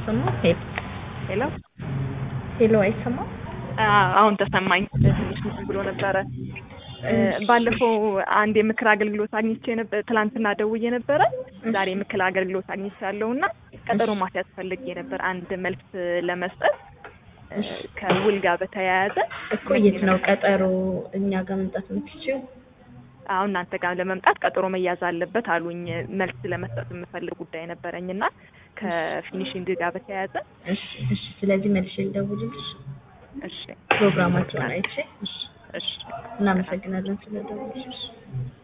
አይሰማም? ሄሎ ሄሎ ሄሎ አይሰማም? አሁን ተሰማኝ። ትንሽ እንትን ብሎ ነበረ። ባለፈው አንድ የምክር አገልግሎት አግኝቼ ነበር። ትላንትና ደውዬ ነበረ። ዛሬ የምክር አገልግሎት አግኝቻለሁ እና ቀጠሮ ማስያዝ ፈልጌ ነበር አንድ መልስ ለመስጠት ከውል ጋር በተያያዘ እኮ የት ነው ቀጠሮ እኛ ጋር መምጣት የምትችይው? አሁን እናንተ ጋር ለመምጣት ቀጠሮ መያዝ አለበት አሉኝ። መልስ ለመስጠት የምፈልግ ጉዳይ ነበረኝ እና ከፊኒሽንግ ጋር በተያያዘ እሺ እሺ። ስለዚህ መልሼ ልደውልልሽ እሺ ፕሮግራማቸውን አይቼ። እሺ እሺ እናመሰግናለን ስለደወልሽ።